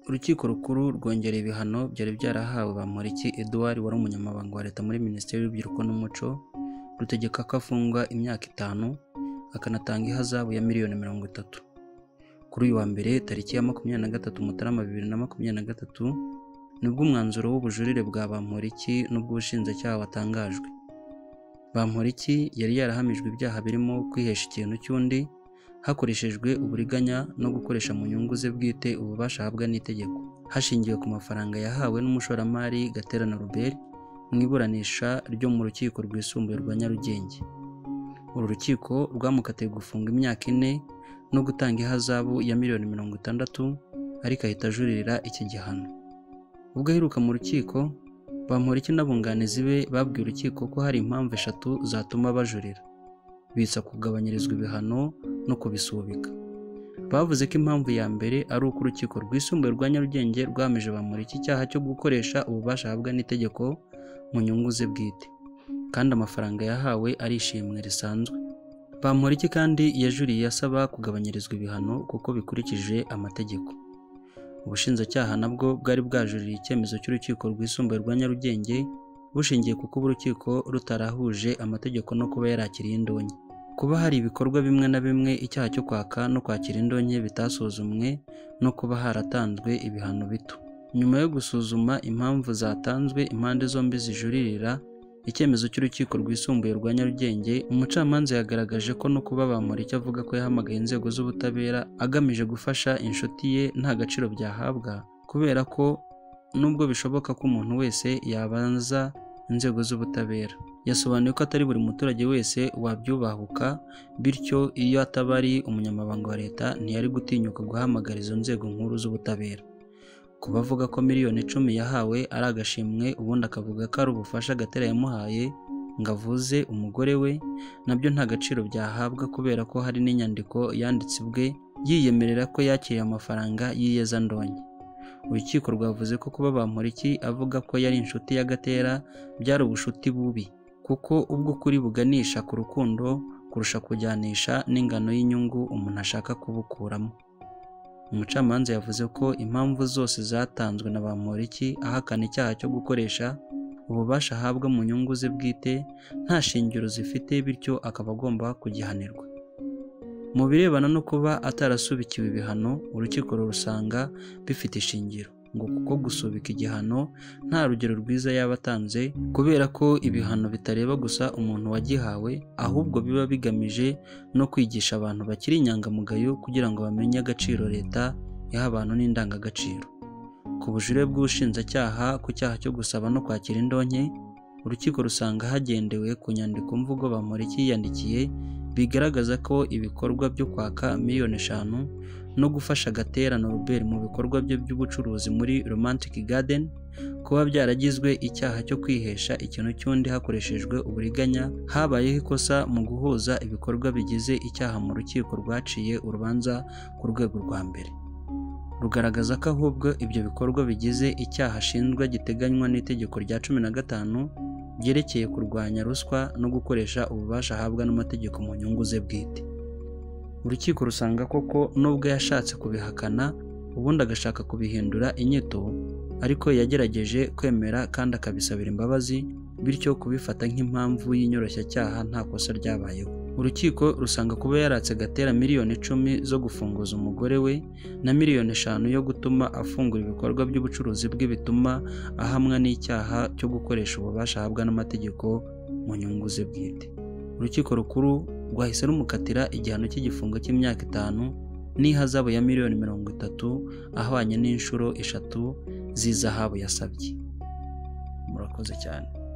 Urukiko Rukuru rwongereye ibihano byari byarahawe Bamporiki Edouard wari umunyamabanga wa Leta muri Minisiteri y'Urubyiruko n'Umuco, rutegeka ko afungwa imyaka itanu, akanatanga ihazabu ya miliyoni mirongo itatu. Kuri uyu wa mbere tariki ya makumyabiri na gatatu Mutarama bibiri na makumyabiri na gatatu, nibwo umwanzuro w'ubujurire bwa Bamporiki n'ubw'ubushinjacyaha watangajwe. Bamporiki yari yarahamijwe ibyaha birimo kwihesha ikintu cy'undi, hakoreshejwe uburiganya no gukoresha mu nyungu ze bwite ububasha ahabwa n'itegeko, hashingiwe ku mafaranga yahawe n'umushoramari Gaterana Robert mu iburanisha ryo mu rukiko rwisumbuye rwa Nyarugenge. Uru rukiko rwamukatiye gufunga imyaka ine no gutanga ihazabu ya miliyoni mirongo itandatu ariko ahita ajuririra iki gihano. Ubwo aheruka mu rukiko, Bamporiki n'abunganizi be babwiye urukiko ko hari impamvu eshatu zatuma bajurira, bitsa kugabanyirizwa ibihano no kubisubika. Bavuze ko impamvu ya mbere ari uko urukiko rwisumbuye rwa Nyarugenge rwahamije Bamporiki icyaha cyo gukoresha ububasha ahabwa n'itegeko mu nyungu ze bwite, kandi amafaranga yahawe ari ishimwe risanzwe. Bamporiki kandi yajuriye asaba kugabanyirizwa ibihano kuko bikurikije amategeko. Ubushinjacyaha nabwo bwari bwajuriye icyemezo cy'urukiko rwisumbuye rwa Nyarugenge bushingiye ku kuba urukiko rutarahuje amategeko no kuba yarakiriye indonke. Kuba hari ibikorwa bimwe na bimwe icyaha cyo kwaka no kwakira indonke bitasuzumwe no kuba haratanzwe ibihano bito. Nyuma yo gusuzuma impamvu zatanzwe impande zombi zijuririra icyemezo cy'urukiko rwisumbuye rwa Nyarugenge, umucamanza yagaragaje ko no kuba Bamporiki avuga ko yahamagaye inzego z'ubutabera agamije gufasha inshuti ye nta gaciro byahabwa kubera ko nubwo bishoboka ko umuntu wese yabanza inzego z'ubutabera. Yasobanuye ko atari buri muturage wese wabyubahuka bityo iyo ataba ari umunyamabanga wa leta ntiyari gutinyuka guhamagara izo nzego nkuru z'ubutabera. Ku bavuga ko miliyoni icumi yahawe ari agashimwe ubundi akavuga ko ari ubufasha Gatera yamuhaye ngo avuze umugore we nabyo nta gaciro byahabwa kubera ko hari n'inyandiko yanditse ubwe yiyemerera ko yakiriye amafaranga y'iyeza ndonke. Urukiko rwavuze ko kuba Bamporiki avuga ko yari inshuti ya Gatera byari ubushuti bubi kuko ubwo ukuri buganisha ku rukundo kurusha kujyanisha n'ingano y'inyungu umuntu ashaka kubukuramo. Umucamanza yavuze ko impamvu zose zatanzwe na Bamporiki ahakana icyaha cyo gukoresha ububasha ahabwa mu nyungu ze bwite nta shingiro zifite bityo akaba agomba kugihanirwa. Mu birebana no kuba atarasubikiwe ibihano, urukiko rurusanga bifite ishingiro ngo kuko gusubika igihano nta rugero rwiza yaba atanze kubera ko ibihano bitareba gusa umuntu wagihawe ahubwo biba bigamije no kwigisha abantu bakiri inyangamugayo kugira ngo bamenye agaciro leta yaha abantu n'indangagaciro. Ku bujurire bw'ubushinjacyaha ku cyaha cyo gusaba no kwakira indonke, urukiko rusanga hagendewe ku nyandiko mvugo Bamporiki yiyandikiye bigaragaza ko ibikorwa byo kwaka miliyoni eshanu no gufasha Gatera na Robert mu bikorwa bye by'ubucuruzi muri Romantic Garden kuba byaragizwe icyaha cyo kwihesha ikintu cy'undi hakoreshejwe uburiganya habayeho ikosa mu guhuza ibikorwa bigize icyaha mu rukiko rwaciye urubanza ku rwego rwa mbere rugaragaza ko ahubwo ibyo bikorwa bigize icyaha ashinjwa giteganywa n'itegeko rya cumi na gatanu ryerekeye kurwanya ruswa no gukoresha ububasha ahabwa n'amategeko mu nyungu ze bwite urukiko rusanga koko nubwo yashatse kubihakana ubundi agashaka kubihindura inyito ariko yagerageje kwemera kandi akabisabira imbabazi bityo kubifata nk'impamvu y'inyoroshyacyaha nta kosa ryabayeho urukiko rusanga kuba yaratse Gatera miliyoni icumi zo gufunguza umugore we na miliyoni eshanu yo gutuma afungura ibikorwa by'ubucuruzi bwe bituma ahamwa n'icyaha cyo gukoresha ububasha ahabwa n'amategeko mu nyungu ze bwite urukiko rukuru rwahise rumukatira igihano cy'igifungo cy'imyaka itanu n'ihazabu ya miliyoni mirongo itatu ahwanye n'inshuro eshatu z'izahabu yasabye murakoze cyane